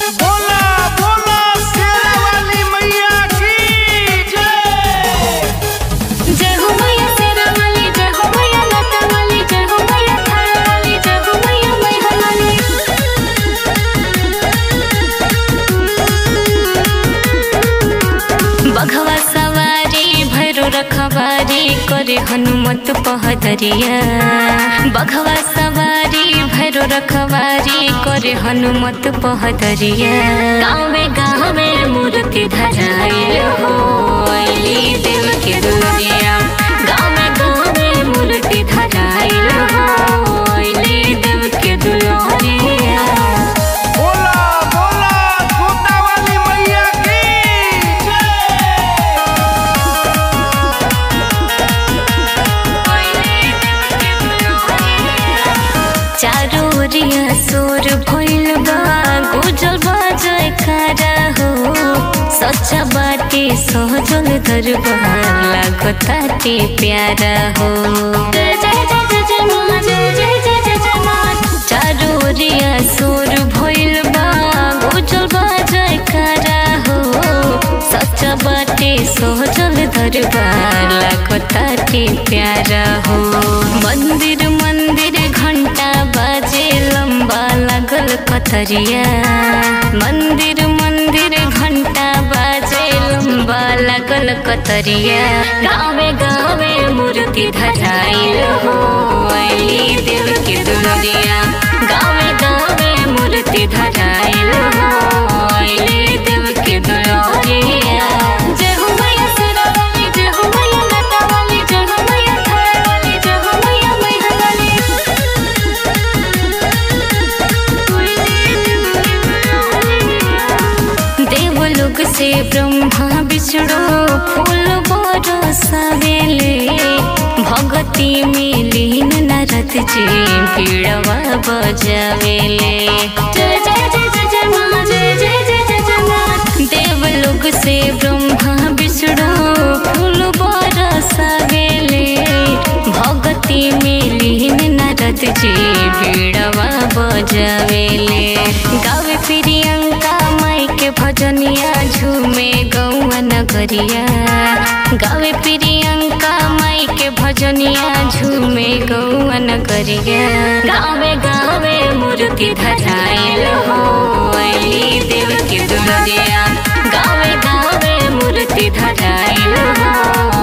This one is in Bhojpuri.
बोला बोला शेरा वाली मैया की जय जय हो मैया शेरा वाली जय हो मैया लता वाली जय हो मैया थारा वाली जय हो मैया मैहर वाली बघवा सवारी भैरो रखवारी करे हनुमत पहदरिया बघवा सवारी भैरो रखवारी करे हनुमत पहदरिया गाँवे गाँवे मूर्ति धराइल हो अइली देव के दुनिया गाँवे गाँवे मूर्ति धराइल हो अइली देव के दुनिया बोला बोला छोटा वाली मैया की जय चारो ओरिया सोर भइल बा गुजल बाजय खारा हो सच्चा बाटे सहजल दरबार लागताटे प्यारा हो जय जय जय जय जय माँ जय जय जय जय जय माँ चारो ओरिया सोर भइल बा गुजल बाजय खारा हो सच्चा बाटे सहजल दरबार लागताटे प्यारा हो मंदिर मंदिर घंटा बाजे लंबा लागल कतरिया मंदिर मंदिर घंटा बाजे लंबा लागल कतरिया गावे गावे मूर्ति धराइल हो अइली देव के दुनिया गावे गावे मूर्ति धराइल हो अइली देव के दुनिया जय हो मैया शेरा वाली जय हो मैया लता वाली जय हो मैया थारा वाली जय हो मैया मैहर वाली देवलोक से ब्रह्मा विष्णु फूल बरसावेले भगती में लीन नरत जी पीड़वा बजावेले जय जय जय जय जय माँ जय जय जय जय जय माँ देवलोक से ब्रह्मा विष्णु फूल बरसावेले भगती में लीन नरत जी पीड़वा बजावेले गावे प्रियंका माई के भजनिया झूमे गौआ नगरिया गावे प्रियंका माई के भजनिया झूमे गौआ नगरिया गावे गावे मूर्ति धराइल हो अइली देव के दुनिया गावे गावे मूर्ति धराइल हो